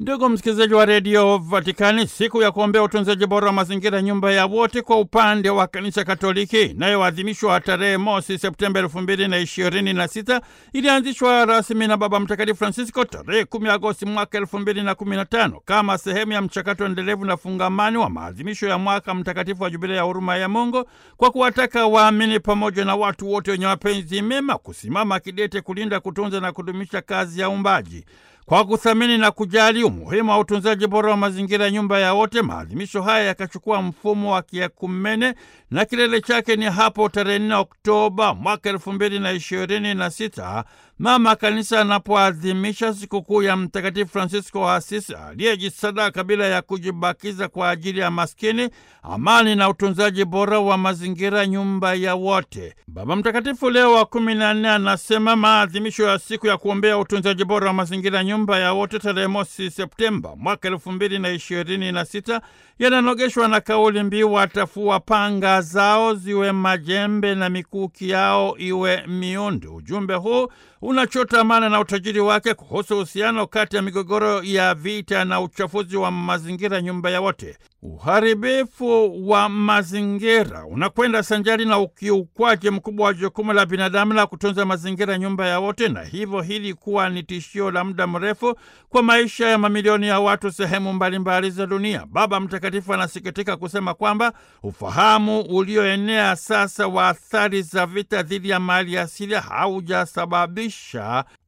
Ndugu msikilizaji wa redio Vatikani, siku ya kuombea utunzaji bora wa mazingira, nyumba ya wote, kwa upande wa kanisa Katoliki inayoadhimishwa tarehe mosi Septemba elfu mbili na ishirini na sita ilianzishwa rasmi na Baba Mtakatifu Francisco tarehe kumi Agosti mwaka elfu mbili na kumi na tano kama sehemu ya mchakato endelevu na fungamani wa maadhimisho ya mwaka mtakatifu wa Jubilia ya huruma ya Mungu, kwa kuwataka waamini pamoja na watu wote wenye mapenzi mema kusimama kidete kulinda, kutunza na kudumisha kazi ya uumbaji kwa kuthamini na kujali umuhimu wa utunzaji bora wa mazingira, nyumba ya wote. Maadhimisho haya yakachukua mfumo wa kiekumene na kilele chake ni hapo tarehe 4 Oktoba mwaka elfu mbili na ishirini na sita mama kanisa anapoadhimisha sikukuu ya Mtakatifu Francisco wa Asisi aliyejisadaka bila ya kujibakiza kwa ajili ya maskini, amani na utunzaji bora wa mazingira, nyumba ya wote. Baba Mtakatifu Leo wa kumi na nne anasema maadhimisho ya siku ya kuombea utunzaji bora wa mazingira, nyumba ya wote, tarehe mosi Septemba mwaka elfu mbili na ishirini na sita yananogeshwa na kauli mbiu watafua panga zao ziwe majembe na mikuki yao iwe miundu. Ujumbe huu unachota maana na utajiri wake kuhusu uhusiano kati ya migogoro ya vita na uchafuzi wa mazingira, nyumba ya wote. Uharibifu wa mazingira unakwenda sanjari na ukiukwaji mkubwa wa jukumu la binadamu la kutunza mazingira, nyumba ya wote, na hivyo hili kuwa ni tishio la muda mrefu kwa maisha ya mamilioni ya watu sehemu mbalimbali za dunia. Baba Mtakatifu anasikitika kusema kwamba ufahamu ulioenea sasa wa athari za vita dhidi ya mali asili haujasababisha